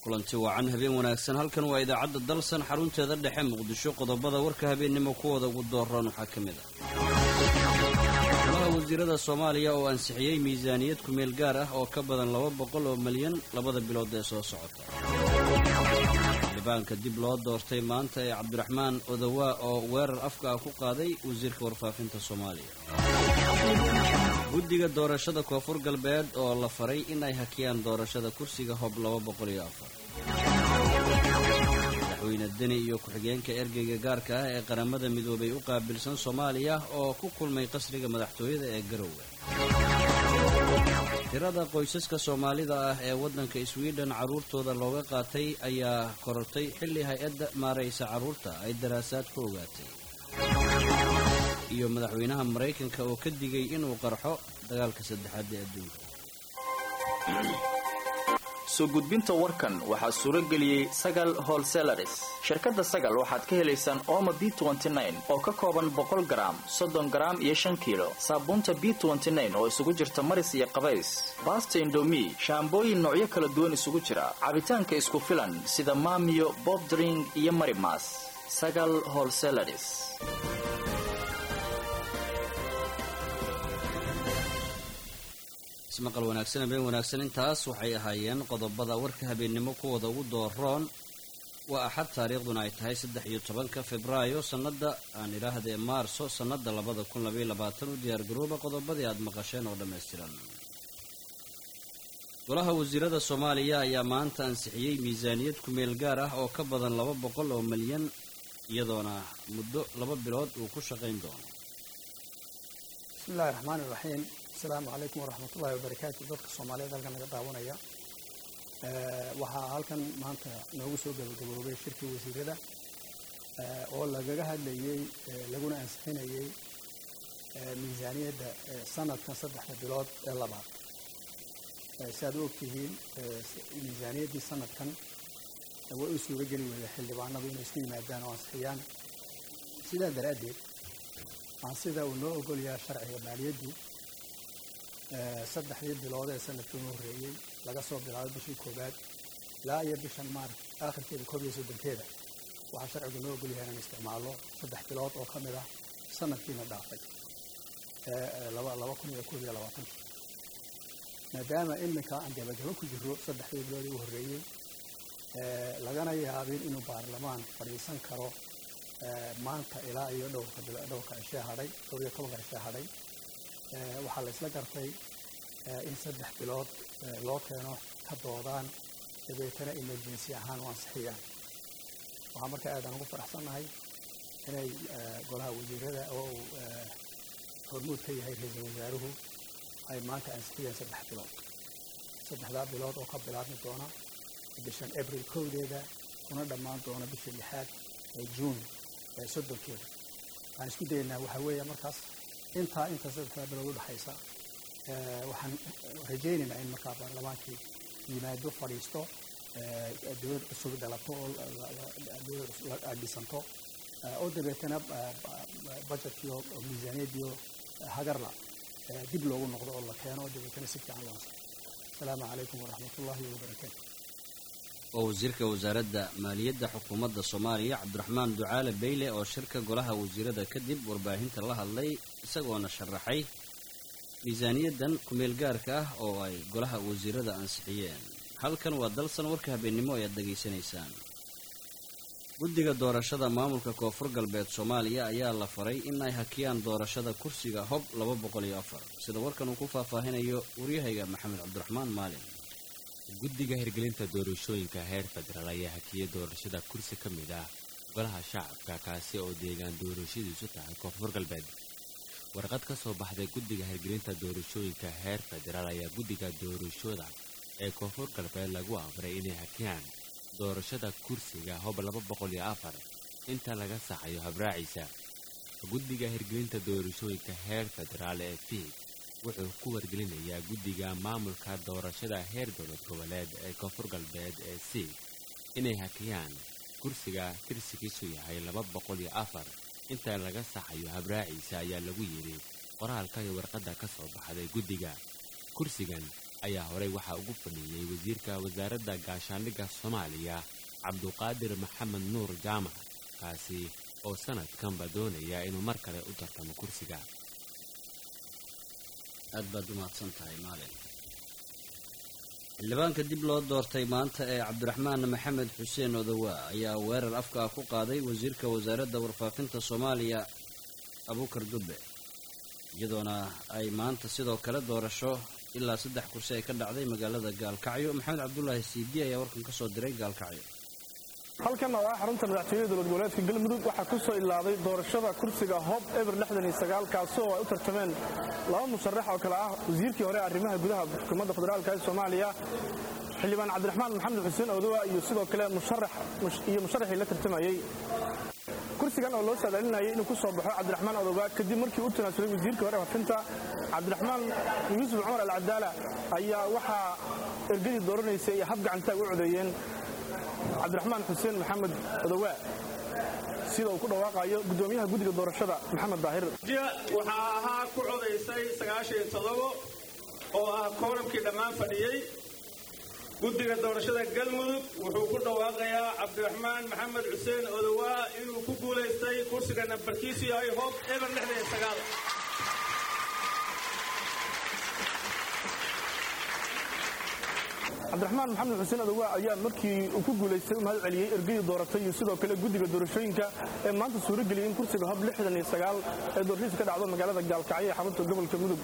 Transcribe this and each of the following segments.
kulanti wacan habeen wanaagsan halkan waa idaacadda dalsan xarunteeda dhexe muqdisho qodobada warka habeennimo kuwooda ugu dooran waxaa ka mid ah golaha wasiirada soomaaliya oo ansixiyey miisaaniyad kumeel gaar ah oo ka badan laba boqol oo malyan labada bilood ee soo socota xildhibaanka dib loo doortay maanta ee cabdiraxmaan odawaa oo weerar afka ah ku qaaday wasiirka warfaafinta soomaaliya guddiga doorashada koonfur galbeed oo la faray in ay hakiyaan doorashada kursiga hob madaxweyne deni iyo ku-xigeenka ergeyga gaarka ah ee qaramada midoobay u qaabilsan soomaaliya oo ku kulmay qasriga madaxtooyada ee garowe tirada qoysaska soomaalida ah ee waddanka swiden carruurtooda looga qaatay ayaa korortay xilli hay-adda maaraysa carruurta ay daraasaad ku ogaatay iyo madaxweynaha maraykanka oo ka digay inuu qarxo dagaalka saddexaad ee adduunka soo gudbinta warkan waxaa suuro geliyey sagal holselaris shirkadda sagal waxaad ka helaysaan ooma b oo ka kooban boqol garaam soddon garaam iyo shan kiilo saabuunta b oo isugu jirta maris iyo qabays baasta indomi shaambooyin noocyo kala duwan isugu jira cabitaanka isku filan sida maamiyo bobdring iyo marimas sagal holselaris ismaqal wanaagsan habeen wanaagsan intaas waxay ahaayeen qodobada warka habeennimo kuwooda ugu dooroon waa axad taariikhduna ay tahay saddex iyo tobanka febraayo sannada aan idhaahdee maarso sannada labada kun labaiyo labaatan u diyaargarooba qodobadii aada maqasheen oo dhammaystiran golaha wasiirada soomaaliya ayaa maanta ansixiyey miisaaniyad kumeel gaar ah oo ka badan laba boqol oo malyan iyadoona muddo laba bilood uu ku shaqayn doono bismillahi raxmaani raxiim asalaamu calaykum waraxmatullahi wabarakaatu dadka soomaaliyeed halkan naga daawanaya waxaa halkan maanta noogu soo gabagaboobay shirkii wasiirada oo lagaga hadlayey laguna ansixinayey miisaaniyadda sanadkan saddexda bilood ee labaad si aad u ogtihiin miisaaniyaddii sanadkan way u suuro geli weyda xildhibaanadu inay isku yimaadaan oo ansixiyaan sidaa daraaddeed aan sida uu noo ogolyaha sharciga maaliyaddu saddexdii bilood ee sanadkii u horreeyey laga soo bilaabo bishii koowaad ilaa iyo bishan maarch aakhirkeeda koob iyo soddonkeeda waxaa sharcigu noo ogol yahay inaan isticmaalno saddex bilood oo ka mid ah sanadkiina dhaafay laba kun iyo koob iyo labaatanki maadaama iminka aan gabagabo ku jiro saddexdii bilood ee u horreeyey lagana yaabin inuu baarlamaan fadhiisan karo maanta ilaa iyo dhowrka dhowrka cishee hadhay dhowr iyo tobanka cishee hadhay waxaa la isla gartay in saddex bilood loo keeno ka doodaan dabeetana emergency ahaan u ansixiyaan waxaa marka aadaan ugu faraxsannahay inay golaha wasiirada oo uu hormuud ka yahay ra-iisul wasaaruhu ay maanta ansixiyeen saddex bilood saddexdaa bilood oo ka bilaabmi doona bishan abril kowdeeda kuna dhammaan doona bisha lixaad ee juun soddonkeeda waxaan isku dayaynaa waxaa weeya markaas intaa inta saddexdaa bilood u dhexaysa waxaan rajaynaynaa in markaa baarlamaankii yimaado fadhiisto dowlad cusub dhalato oo dowlad dhisanto oo dabeetana budgetkiio miisaaniyaddiio hagarla dib loogu noqdo oo la keeno oo dabeetana si fiican loo ansaxo asalaamu calaykum waraxmatullaahi wabarakaatu waa wasiirka wasaaradda maaliyadda xukuumadda soomaaliya cabdiraxmaan ducaale beyle oo shirka golaha wasiirada kadib warbaahinta la hadlay isagoona sharaxay miisaaniyaddan kumeel gaarka ah oo ay golaha wasiirada ansixiyeen halkan waa dalsan warka habeennimo ayaad degaysanaysaan guddiga doorashada maamulka koonfur galbeed soomaaliya ayaa la faray in ay hakiyaan doorashada kursiga hob laba boqol iyo afar sida warkan uu ku faahfaahinayo waryahayga maxamed cabdiraxmaan maalin guddiga hirgelinta doorashooyinka heer federaal ayaa hakiyay doorashada kursi ka mid ah golaha shacabka kaasi oo deegaan doorashadiisu tahay koonfur galbeed warqad ka soo baxday guddiga hirgelinta doorashooyinka heer federaal ayaa guddiga doorashooda ee koonfur galbeed lagu amray inay hakiyaan doorashada kursiga hob laba boqol iyo afar inta laga saxayo habraaciisa guddiga hirgelinta doorashooyinka heer federaal ee fiid wuxuu ku wargelinayaa guddiga maamulka doorashada heer dowlad goboleed ee koonfur galbeed ee siid inay hakiyaan kursiga tirsigiisu yahay laba boqol iyo afar inta laga saxayo habraaciisa ayaa lagu yidhi qoraalka iyo warqadda ka soo baxday guddiga kursigan ayaa horey waxaa ugu fadhiiyey wasiirka wasaaradda gaashaandhigga soomaaliya cabduqaadir maxamed nuur jaamac kaasi oo sanadkanba doonaya inuu mar kale u tartamo kursiga aad baad u mahadsan tahay maalin xildhibaanka dib loo doortay maanta ee cabdiraxmaan maxamed xuseen odowaa ayaa weerar afka ah ku qaaday wasiirka wasaaradda warfaafinta soomaaliya abuukar dubbe iyadoona ay maanta sidoo kale doorasho ilaa saddex kursi ay ka dhacday magaalada gaalkacyo maxamed cabdulaahi siidi ayaa warkan ka soo diray gaalkacyo halkan oo ah xarunta madaxtooyada dowlad goboleedka galmudug waxaa ku soo ilaaday doorashada kursiga hob eber kaasi oo ay u tartameen laba musharax oo kale ah wasiirkii hore arrimaha gudaha xukuumadda federaalka ee soomaaliya xildhibaan cabdiraxmaan maxamed xuseen odowa iyo sidoo kale iyo musharaxii la tartamayey kursigan oo loo saadaalinayay inuu ku soo baxo cabdiraxmaan odowa kadib markii u tanaasulay wasiirkii hore wafinta cabdiraxmaan yuusuf cumar alcadaala ayaa waxaa ergadii dooranaysay iyo hab gacantaag u codeeyeen cabdiraxmaan xuseen maxamed odowaa sida uu ku dhawaaqayo guddoomiyaha guddiga doorashada maxamed daahir waxaa ahaa ku codaysay sagaashan todobo oo ah kooramkii dhammaan fadhiyey guddiga doorashada galmudug wuxuu ku dhawaaqayaa cabdiraxmaan maxamed xuseen odowaa inuu ku guulaystay kursiga nambarkiisu yahay hoob eber cabdiraxmaan maxamed xuseen odowa ayaa markii uu ku guulaystay u mahad celiyey ergadii dooratay iyo sidoo kale guddiga doorashooyinka ee maanta suuro geliyey in kursiga hob ee doorashadiisa ka dhacdo magaalada gaalkacyo ee xarunta gobolka mudug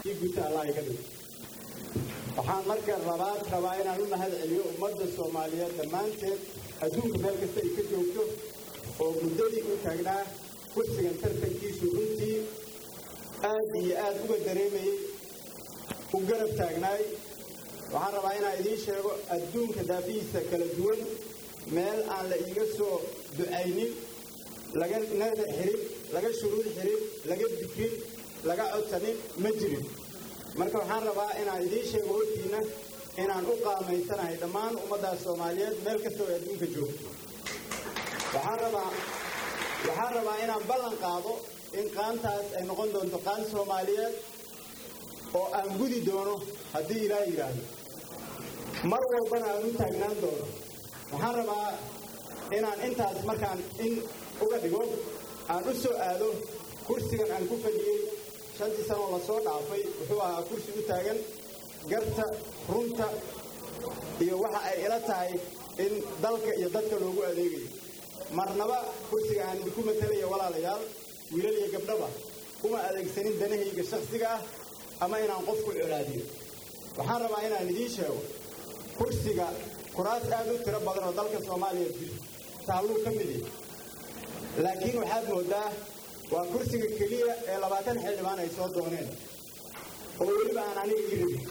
waxaan marka labaad rabaa inaan u mahad celiyo ummadda soomaaliyeed dhammaanteed adduunka meel kasta ay ka joogto oo muddadii u taagnaa kursigan tartankiisu runtii aad iyo aad uga dareemayey u garab taagnaay waxaan rabaa inaan idiin sheego adduunka daafihiisa kala duwan meel aan la iiga soo ducaynin laga nadar xirin laga shuruud xirin laga dikrin laga codsanin ma jirin marka waxaan rabaa inaan idiin sheego hortiinna inaan u qaamaysanahay dhammaan ummaddaas soomaaliyeed meel kasta oo adduunka joogto waxaan rabaa waxaan rabaa inaan ballan qaado in qaantaas ay noqon doonto qaan soomaaliyeed oo aan gudi doono haddii ilaa yidhaahdo mar walbana aan u taagnaan doono waxaan rabaa inaan intaas markaan in uga dhigo aan u soo aado kursigan aan ku fadhiyey shantii sanoo la soo dhaafay wuxuu ahaa kursi u taagan garta runta iyo waxa ay ila tahay in dalka iyo dadka loogu adeegayo marnaba kursiga aan idinku matalaya walaalayaal wiilal iyo gabdhaba kuma adeegsanin danahayga shakhsiga ah ama inaan qofku colaadiyo waxaan rabaa inaan idiin sheego kursiga kuraas aad u tiro badan oo dalka soomaaliya jir taalluu ka mid yahay laakiin waxaad mooddaa waa kursiga keliya ee labaatan xildhibaan ay soo dooneen oo weliba aan aniga ii rabin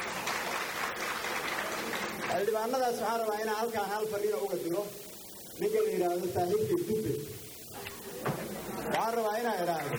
xildhibaanadaas waxaan rabaa inaan halkaan hal fadhina uga diro ninka la yidhaahdo saaxiibkay dubbe waxaan rabaa inaan idhaahdo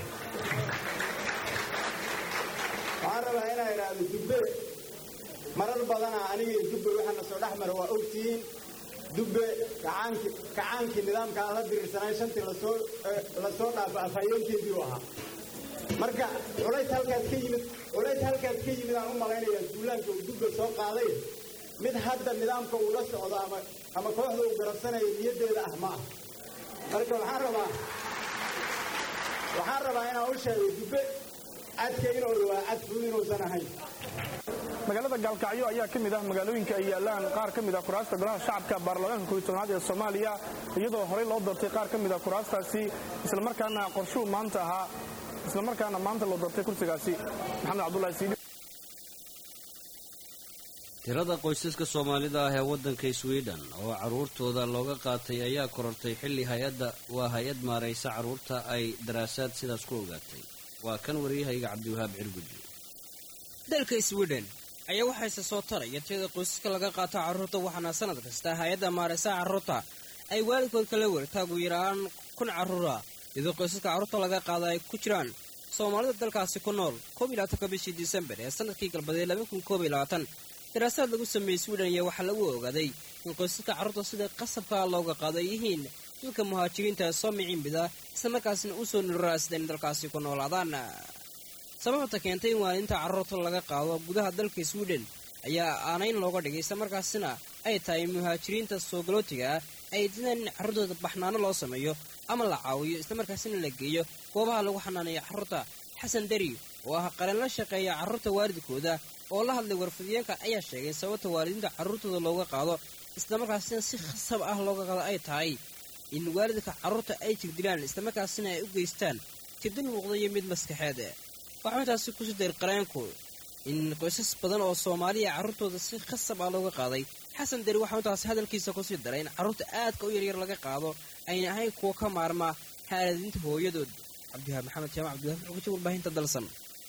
waxaan rabaa inaan idhaahdo dubbe marar badana aniga iyo dubbe waxaana soo dhex mara waa ogtihiin dubbe kacaankii kacaankii nidaamka aan la diriirsanay shantii lasoo lasoo dhaafo afhayeenkeedii u ahaa marka culays halkaas ka yimid culays halkaas ka yimid aan u malaynayaa duulaanka uu dubbe soo qaaday mid hadda nidaamka uu la socdo ama ama kooxda uu garabsanayo niyaddeeda ah ma ah marka waxaan rabaa waxaan rabaa inaan u sheego dubbe cadka inuu dhawaa cad fudud inuusan ahayn magaalada gaalkacyo ayaa ka mid ah magaalooyinka ay yaalaan qaar ka mid ah kuraasta golaha shacabka baarlamaanka kobiy tobnaad ee soomaaliya iyadoo horey loo doortay qaar ka mid ah kuraastaasi islamarkaana qorshuu maanta ahaa islamarkaana maanta loo doortay kursigaasi maxamed cabdulahi siidi tirada qoysaska soomaalida ah ee waddanka sweden oo carruurtooda looga qaatay ayaa korortay xilli hay-adda waa hay-ad maaraysa carruurta ay daraasaad sidaas ku ogaatay waa kan waryahayga cabdiwahaab cirguji dalka sweden ayaa waxayse soo taraya tirada qoysaska laga qaato carruurta waxaana sanad kasta hay-adda maaraysa carruurta ay waalidkood kala wertaa ugu yaraan kun carruura iyadoo qoysaska carruurta laga qaada ay ku jiraan soomaalida dalkaasi ku nool koob iyo labaatanka bishii disembar ee sanadkii galbadeed laba kun koob iyo labaatan daraasaad lagu sameeyey sweden ayaa waxaa lagu ogaaday in qoysaska carruurta sida qasabka looga qaado ay yihiin dadka muhaajiriinta ee soo miciinbida islamarkaasna u soo nururaasida in dalkaasi ku noolaadaan sababta keentay in waaliinta carruurta laga qaado gudaha dalka sweden ayaa aanayn looga dhigay isla markaasina ay tahay muhaajiriinta soo galootiga ah ay diidaan in carruurtooda baxnaano loo sameeyo ama la caawiyo islamarkaasina la geeyo goobaha lagu xanaaneeya carruurta xasan deri oo ah qareen la shaqeeya carruurta waalidkooda oo la hadlay warfidiyeenka ayaa sheegay sababta waalidiinta carruurtooda looga qaado islamarkaasina si khasab ah looga qaado ay tahay in waalidka carruurta ay tigdilaan islamarkaasina ay u geystaan tigdil muuqda iyo mid maskaxeed waxaa intaasi kusii dayr qareenku in qoysas badan oo soomaaliya carruurtooda si khasab ah looga qaaday xasan deri waxaa intaasi hadalkiisa kusii daray in carruurta aadka u yaryar laga qaado ayna ahayn kuwa ka maarma haaladinta hooyadood cabdiwahaab maxamed jaamac cabdiwahaab xuguji warbaahinta dalsan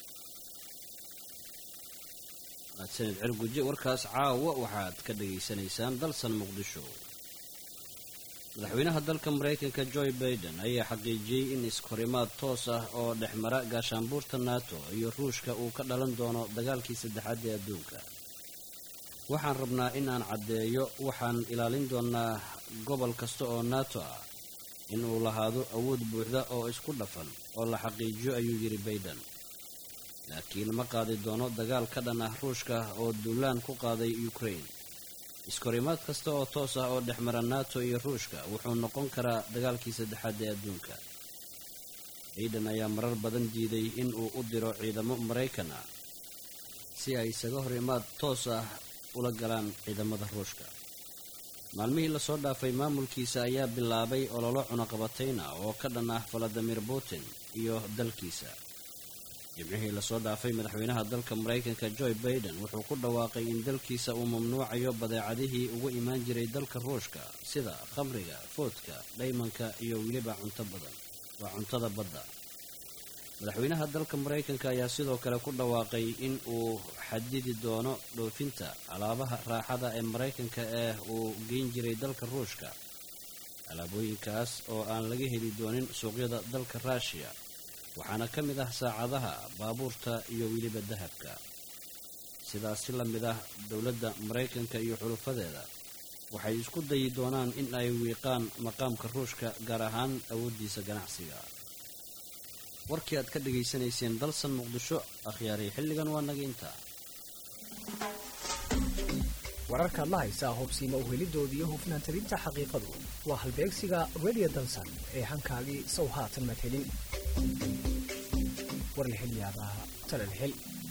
mahadsanid cirguji warkaas caawa waxaad ka dhegaysanaysaan dalsan muqdisho madaxweynaha dalka maraykanka joe baiden ayaa xaqiijiyey in iskahorimaad toos ah oo dhexmara gaashaanbuurta nato iyo ruushka uu ka dhalan doono dagaalkii saddexaad ee adduunka waxaan rabnaa in aan caddeeyo waxaan ilaalin doonaa gobol kasta oo nato ah in uu lahaado awood buuxda oo isku dhafan oo la xaqiijiyo ayuu yidhi baiden laakiin ma qaadi doono dagaal ka dhan ah ruushka oo duulaan ku qaaday ukraine iskahorimaad kasta oo toos ah oo dhexmara nato iyo ruushka wuxuu noqon karaa dagaalkii saddexaad ee adduunka baiden ayaa marar badan diiday in uu u diro ciidamo maraykan ah si ay isaga horimaad toos ah ula galaan ciidamada ruushka maalmihii lasoo dhaafay maamulkiisa ayaa bilaabay ololo cunaqabatayna oo ka dhan ah valadimir putin iyo dalkiisa jimcihii lasoo dhaafay madaxweynaha dalka maraykanka joe baiden wuxuu ku dhawaaqay in dalkiisa uu mamnuucayo badeecadihii ugu imaan jiray dalka ruushka sida khamriga foodka dhaymanka iyo weliba cunto badan waa cuntada badda madaxweynaha dalka maraykanka ayaa sidoo kale ku dhawaaqay in uu xadidi doono dhoofinta alaabaha raaxada ee maraykanka ee uu geyn jiray dalka ruushka alaabooyinkaas oo aan laga heli doonin suuqyada dalka ruushiya waxaana ka mid ah saacadaha baabuurta iyo weliba dahabka sidaas si la mid ah dowladda maraykanka iyo xulufadeeda waxay isku dayi doonaan in ay wiiqaan maqaamka ruushka gaar ahaan awooddiisa ganacsiga warkii aad ka dhegaysanayseen dalsan muqdisho akhyaaray xilligan waa naga intaa wararkaad la haysaa hubsiima uhelidooda iyo hufnaan tabinta xaqiiqadu waa halbeegsiga radio dalsan ee hankaagii sow haatan madhelin war la hel yaabaa talal hel